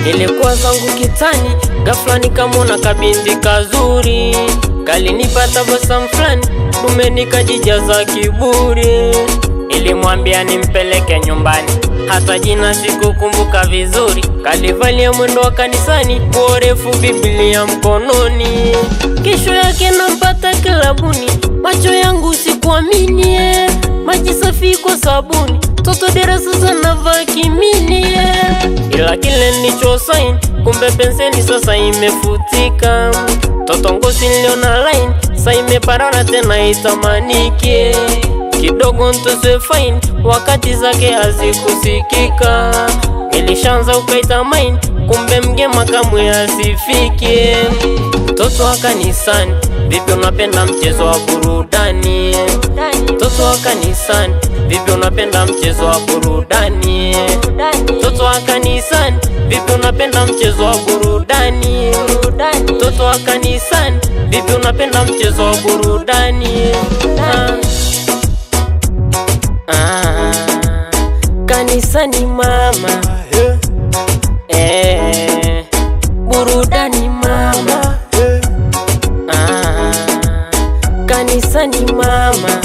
Nilikuwa zangu kitani, ghafla nikamwona kabinti kazuri, kalinipa tabasamu fulani, dume nikajijaza kiburi. Nilimwambia nimpeleke nyumbani, hata jina sikukumbuka vizuri. Kalivalia mwendo wa kanisani, nguo refu, Biblia mkononi. Kesho yake nampata kilabuni, macho yangu sikuamini, eh. maji safi kwa sabuni, toto dera sasa navaa kimini, eh. ila kile nilicho sign, kumbe penseli sasa imefutika. Toto ngozi niliona line, sa imeparana tena itamanike kidogo ntose fine, wakati zake hazikusikika. Nilishanza ukaita mine, kumbe mgema kamwe asifike. Toto wa kanisani, vipi unapenda mchezo wa burudani? Toto wa kanisani, vipi unapenda mchezo wa burudani? Toto wa kanisani, vipi unapenda mchezo wa burudani? Toto wa kanisani, vipi unapenda mchezo wa burudani? Ah. Ah, kanisani mama eh, burudani mama ah, kanisani mama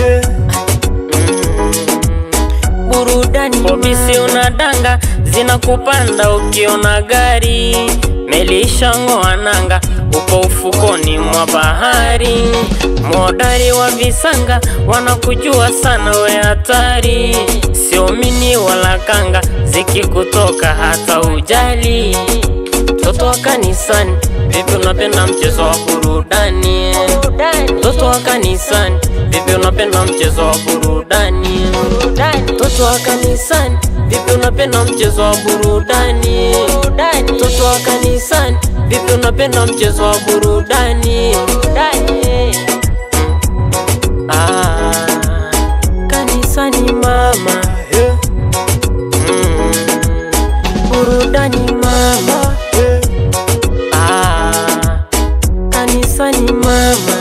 mm, burudani Obisi unadanga zinakupanda ukiona gari melishang'oa nanga upo ufukoni mwa bahari modari wa visanga wanakujua sana we hatari sio mini wala kanga zikikutoka hata ujali toto wa kanisani vipi unapenda mchezo wa burudani toto wa kanisani vipi unapenda mchezo wa burudani toto wa kanisani vipi unapenda mchezo wa burudani toto wa kanisani vipi unapenda mchezo wa burudani ah, kanisani mama mm, burudani mama ah, kanisani mama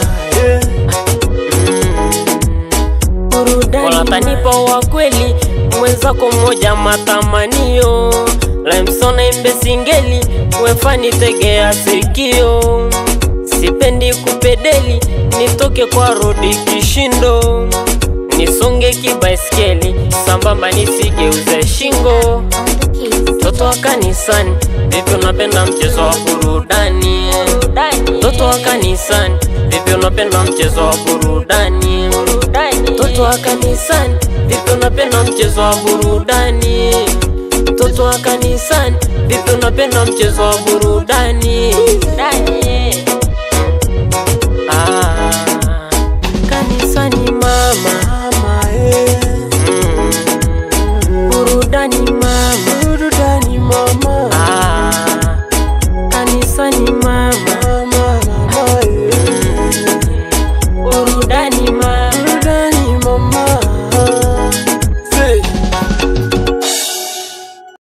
burudani walatanipa wa kweli mwenzako mmoja matamanio lamsona imbe singeli wefani tegea sikio sipendi kupedeli nitoke kwa rodi kishindo nisonge kibaiskeli sambamba nisigeuze shingo toto wa kanisani vipi unapenda mchezo wa burudani toto wa kanisani vipi unapenda mchezo wa burudani toto wa kanisani vipi unapenda mchezo wa burudani toto wa kanisani vipi unapenda mchezo wa burudani